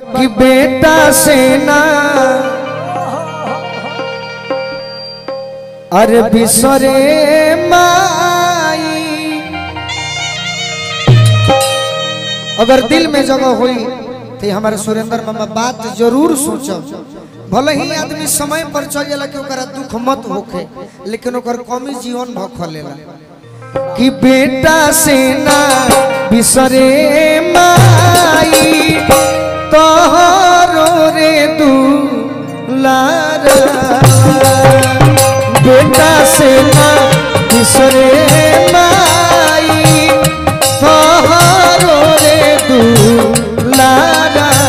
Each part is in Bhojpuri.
बाकी बेटा से ना अरे बिसरे माई अगर दिल में जगह हुई तो हमारे सुरेंद्र मामा बात जरूर सोचब भले ही आदमी समय पर चल जाला कि ओकरा दुख मत होखे लेकिन ओकर कमी जीवन भर खोलेला कि बेटा से ना बिसरे माई तोहरो रे दुलारा बेटा से ना बिसरे माई तोहरो रे दुलारा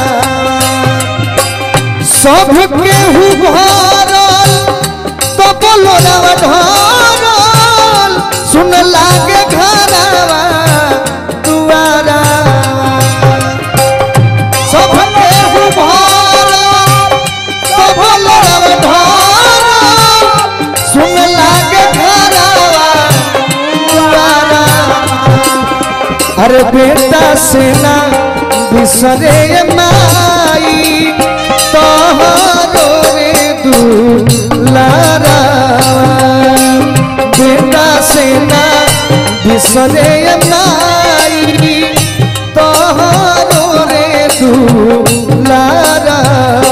सब केहू भरल तो बोलो रवा ढरल सुन लागे घरवा दुआरा सब केहू भरल तो बोलो रवा ढरल सुन लागे घरवा दुआरा अरे बेटा से ना बिसरे माई तोहरो रे दुलारा बेटा से ना बिसरे माई तोहरो रे दुलारा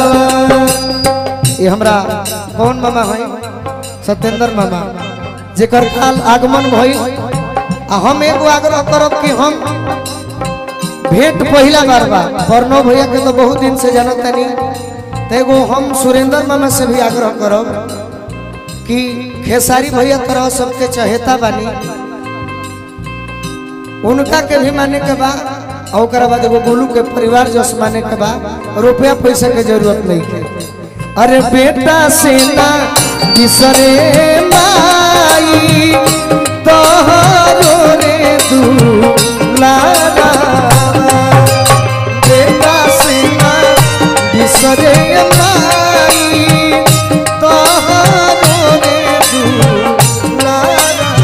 ये हमरा कौन मामा है सत्येंद्र मामा जेकर काल आगमन भइल आ हम एगो आग्रह करब कि हम भेंट पहिला बार बा बरनो भैया के तो बहुत दिन से जानत तनी तो एगो हम सुरेंद्र मामा से भी आग्रह करब कि खेसारी भैया तरह सबके चहेता बानी उनका के भी माने के बा और ओकरा बाद एगो गोलू के परिवार जस माने के बा रुपया पैसा के जरूरत नहीं के अरे बेटा से ना बिसरे माई तोहरो रे दुलारा बेटा से ना बिसरे माई तोहरो रे दुलारा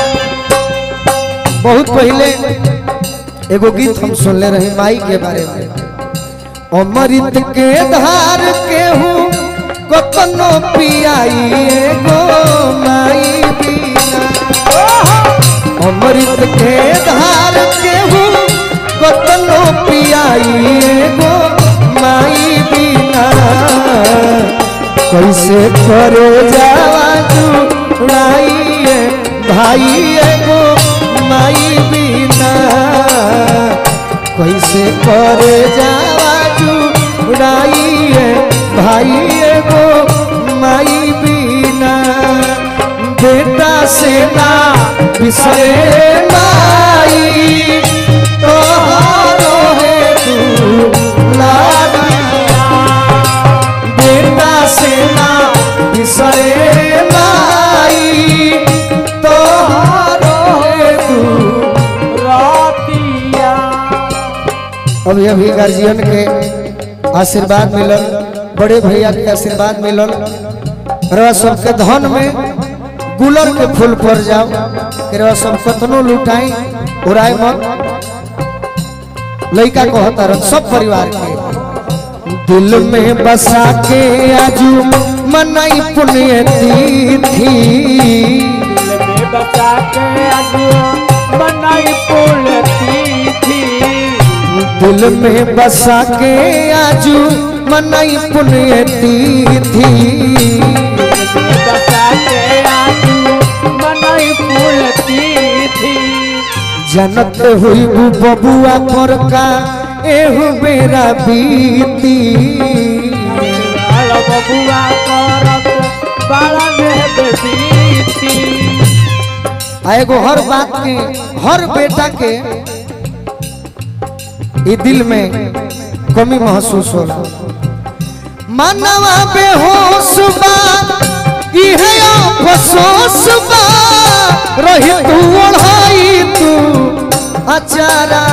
बहुत पहले एगो गीत हम सुनले रहे माई के बारे में अमृत के धार केहू कतनो पियाई एगो माई बिना अमृत के धार केहू कतनो पियाई एगो माई बिना कैसे करो जावा जुड़ाई भाई एगो माई बिना कैसे करे जावा जुड़ाई भाई एगो माई बिना बेटा से ना बिसरे माई तोहारो है दुलारा बेटा से ना बिसरे माई तोहारो है रातिया अभी अभी गार्जियन के आशीर्वाद मिलल बड़े भैया के आशीर्वाद मिलल रवा सबके धन में गुलर के फूल पर जाओ कि रवा सब कतनो लुटाई उड़ाई मत लड़का कहता रह सब परिवार के दिल में बसा के आजू मनाई पुण्य तिथि में बचा के अगुआ बनाई पुलती थी दिल में बसा के आजू मनाई पुण्य तिथि में बचा के आगू बनाई पुलती थी जनत हुई बु बबुआ पर का एहु बेरा बीती लाल बबुआ करत बाला में बेबीती आ एगो हर बात के हर बेटा के ई दिल में कमी महसूस होला मानवा बेहोश बा इहे अफसोस बा रही तू ओढ़ाई तू अचारा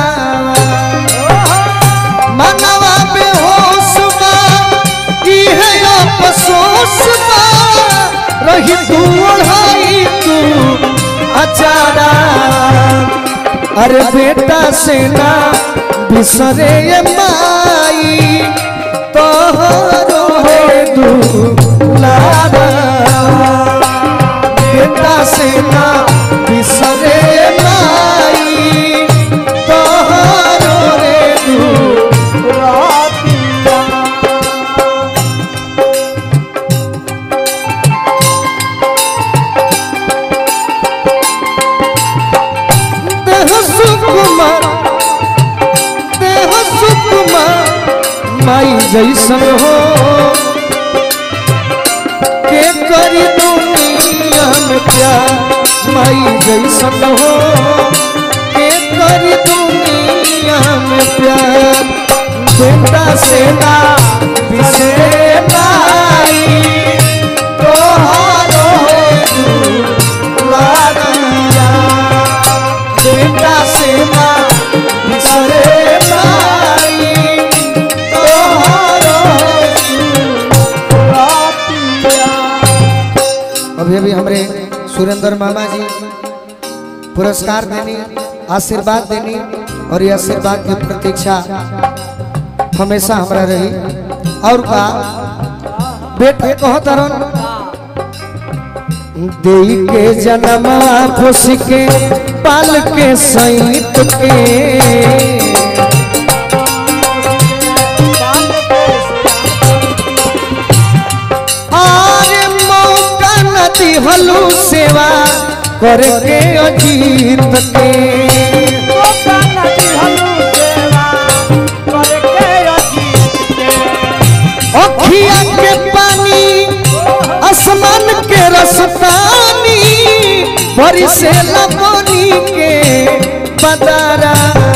मानवा बेहोश बा इहे अफसोस बा रही तू ओढ़ाई तू अचारा अरे बेटा से ना बिसरे ये माई माई जैसन हो के करी दुनिया में प्यार माई जैसन हो के करी दुनिया में प्यार बेटा से ना बिसरे माई तोहारो दुलारिया बेटा से ना बिसरे माई तोहारो अभी अभी हमरे सुरेंद्र मामा जी पुरस्कार देनी आशीर्वाद देनी और ये आशीर्वाद की प्रतीक्षा हमेशा हमरा रही और का बेटे कहो तरन देई के जन्मा फुस के पाल के सैत के आरे मौका न दिहलू सेवा करके अजीत के अखिया के पानी आसमान के रसतानी भरी से लगोनी के बदारा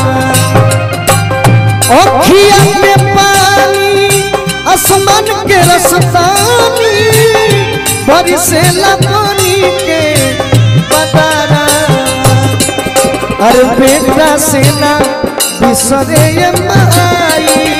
अखिया के पानी आसमान के रसतानी भरी से लगोनी के बदारा अरे बेटा से ना बिसरे ये माई